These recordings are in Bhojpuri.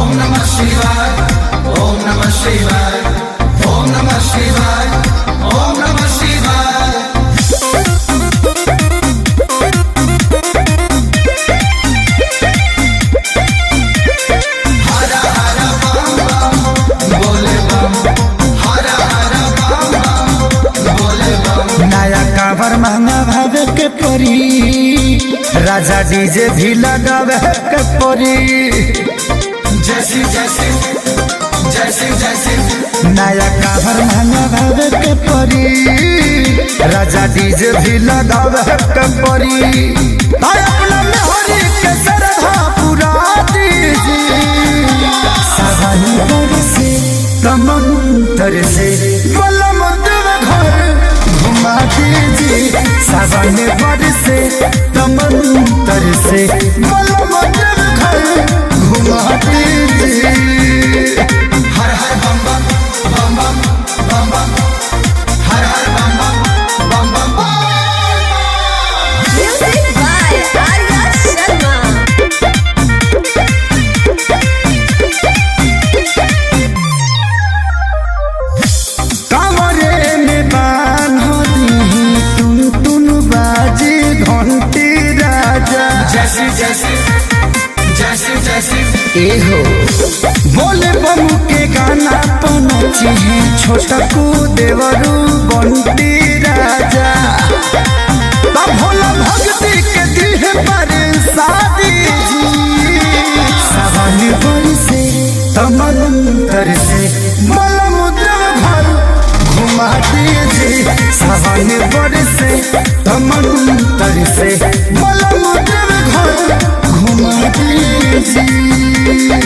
ओम नमः शिवाय ओम नमः शिवाय ओम नमः शिवाय ओम नमः शिवाय हर हर बम बम बोले बम हर हर बम बम बोले बम नया कावर महंगा भावे के परी राजा डीजे भी लगावे के परी जैसी जैसी जैसी जैसी नया कावर महंगा भावे के परी राजा डीजे भी लगावे के परी आय अपना मेहरी के सरधा पुरा दीजिए सावन बरसे तमंतर से बलम देव घर घुमा दीजिए सावन बरसे तमंतर से बलम देव घर घुमा दीजिए हर हर बम बम बम बम बम बम हर हर बम बम बम बम बम Music by Arya Sharma. कमरे में बान दी टुन टुन बाजी घंटी राजा जैसी जैसी जैसी जैसी एहो बोले बमू के गाना पनची है छोटा को देवरू बंटी राजा तब भोला भक्ति के दिह पर शादी जी सावन बरसे तमंतर से मलम देव घर घुमा दीजिए सावन बरसे तमंतर से मलम देव घर घुमा दीजिए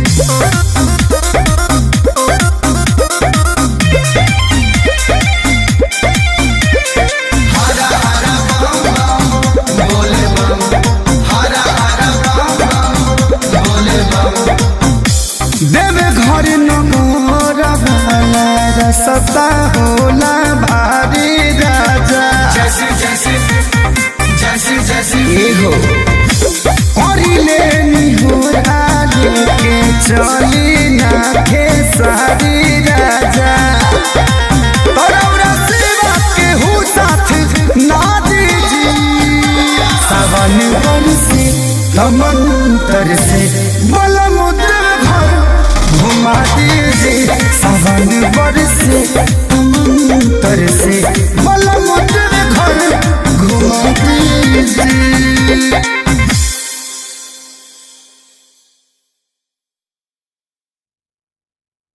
हर हर बम बम बोले बम हर हर बम बम बोले बम देव घर नमोर भाला रसता होला भारी राजा जैसी जैसी जैसी जैसी एहो करिले निहोर आगे के चली नाखे सारी राजा तोरा सेवा के हु साथ ना दीजी सावन बरसे तमंतर से बलम देव घर घुमा दीजिए सावन बरसे तमंतर से बलम देव घर घुमा दीजिए